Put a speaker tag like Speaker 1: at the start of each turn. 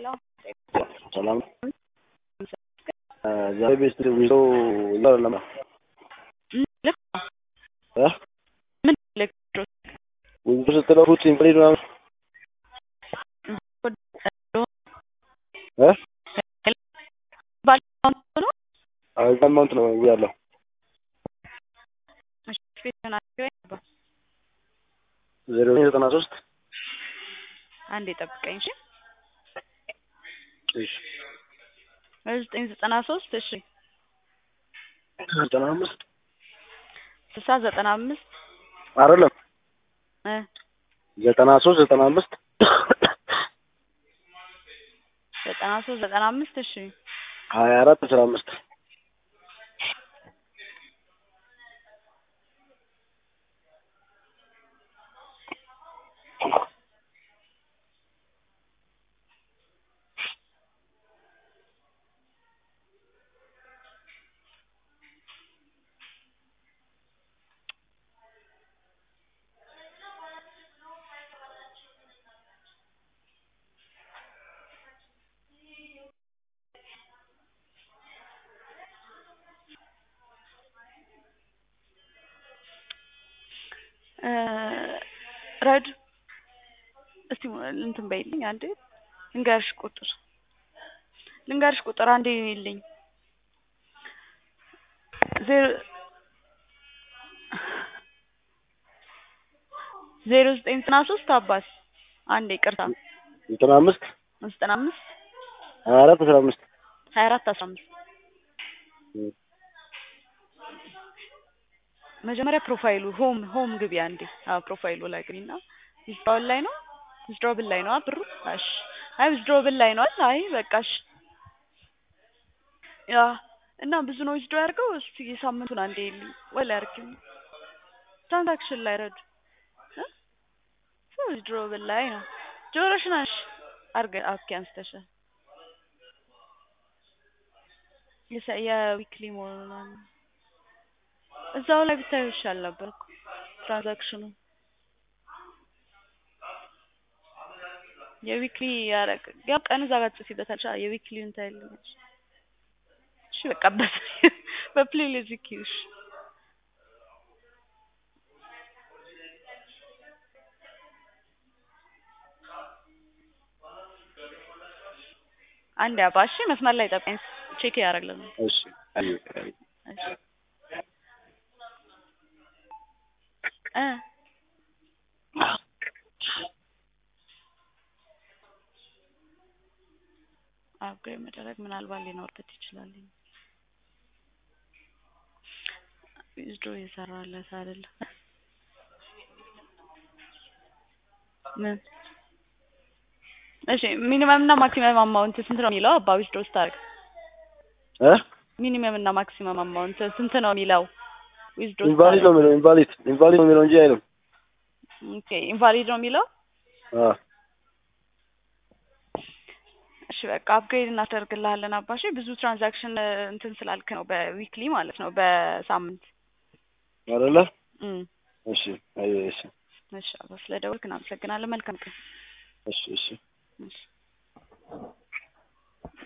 Speaker 1: ሰላም ዛሬ ቤት ዊዞ ለማ
Speaker 2: ልክ
Speaker 1: እ
Speaker 2: ምን ልክ
Speaker 1: ዊዞ ስትለው ፉት ኢንፍሪድ ምናምን እ አማውንት ነው ያለው ዜሮ ዘጠና ሶስት
Speaker 2: አንድ የጠብቀኝ እሺ
Speaker 1: እሺ
Speaker 2: ዘጠኝ ዘጠና ሶስት እሺ
Speaker 1: ዘጠና አምስት
Speaker 2: ስልሳ ዘጠና አምስት
Speaker 1: አይደለም
Speaker 2: እ
Speaker 1: ዘጠና ሶስት ዘጠና አምስት
Speaker 2: ዘጠና ሶስት ዘጠና አምስት እሺ
Speaker 1: ሀያ አራት አስራ አምስት
Speaker 2: ረድ እስቲ እንትን በይልኝ አንዴ ልንገርሽ ቁጥር ልንገርሽ ቁጥር አንዴ ይልኝ ዜሮ ዜሮ ዘጠኝ ዘጠና ሶስት አባት አንዴ ይቅርታ
Speaker 1: ዘጠና አምስት
Speaker 2: ዘጠና አምስት
Speaker 1: ሀያ አራት አስራ አምስት
Speaker 2: ሀያ አራት አስራ አምስት መጀመሪያ ፕሮፋይሉ ሆም ሆም ግቢ አንዴ አዎ ፕሮፋይሉ ላይ ግቢና ዊዝድሮብል ላይ ነው ዊዝድሮብል ላይ ነው ብሩ እሺ አይ ዊዝድሮብል ላይ ነው አይ በቃሽ ያ እና ብዙ ነው ዊዝድሮ ያድርገው እስቲ የሳምንቱን አንዴ ይልኝ ወይ ላይ አድርጊው ትራንዛክሽን ላይ ረዱ ዊዝድሮብል ላይ ነው ጆሮሽ ነሽ አርገ ኦኬ አንስተሻል የዊክሊ መሆኑን እዛው ላይ ብታዩ ይሻል ነበር እኮ ትራንዛክሽኑ የዊክሊ ያረቅ ያው ቀን እዛ ጋር ጽፊበታል የዊክሊውን ታይልኛለሽ እሺ በቃ በስ በፕሌይሊስት ዚኪሽ አንድ አባሺ መስመር ላይ ጠብቀኝ ቼክ ያደርግልን
Speaker 1: እሺ አይ አይ
Speaker 2: እሺ እ አፕግሬድ መደረግ ምናልባት ሊኖርበት ይችላል። ዊዝድሮ የሰራለት አይደለም። ምን እሺ ሚኒመም እና ማክሲመም አማውንት ስንት ነው የሚለው? አባ ዊዝድሮ ስታደርግ
Speaker 1: እ
Speaker 2: ሚኒመም እና ማክሲመም አማውንት ስንት ነው የሚለው? ዊዝድሮ
Speaker 1: ኢንቫሊድ ነው የሚለው ኢንቫሊድ ኢንቫሊድ ነው የሚለው እንጂ አይልም።
Speaker 2: ኦኬ ኢንቫሊድ ነው የሚለው።
Speaker 1: አ
Speaker 2: እሺ በቃ አፕግሬድ እናደርግልሃለን አባሽ ብዙ ትራንዛክሽን እንትን ስላልክ ነው በዊክሊ ማለት ነው በሳምንት
Speaker 1: አይደለ?
Speaker 2: እም
Speaker 1: እሺ አይ እሺ
Speaker 2: እሺ አባ ስለደወልክ እናመሰግናለን መልካም ቀን
Speaker 1: እሺ እሺ
Speaker 2: እሺ